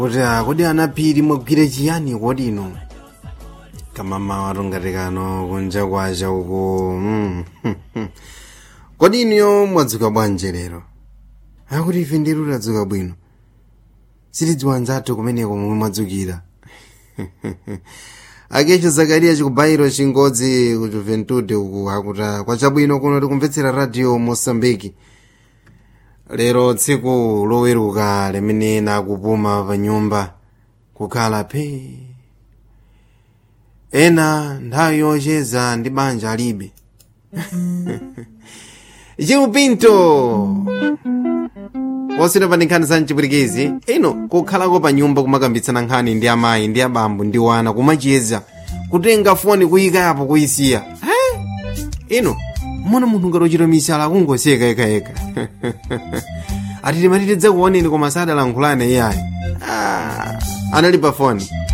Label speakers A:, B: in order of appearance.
A: kuti ah, kodi anaphiri mwagwire chiyani kodi ino kamama watongati kano kunja kwacha uko mm. kodi iniyo mwadzuka bwanji lero akuti ife ndiru tadzuka bwino sitidziwa nzathu kumeneko momwe mwadzukira akecho zakariya chikubayiro chingodzi ku juventude uku akuti kwachabwino kuno tikumvetsera radio mosambiki lero tsiku loweruka limene nakupuma pa nyumba kukhala phe ena nthawi yocheza ndi banja alibe chikupinto posita pa nkhani za mchipwirikiti ino kukhalako pa nyumba kumakambitsana nkhani ndi amayi ndi abambo ndi wana kumacheza kutenga foni kuyikapo kuyisiya he ino mona munthu ngati ochita misala kungoseka ekayeka atiti matitidza kuoneni koma sadalankhulane iyayi ah, anali pa foni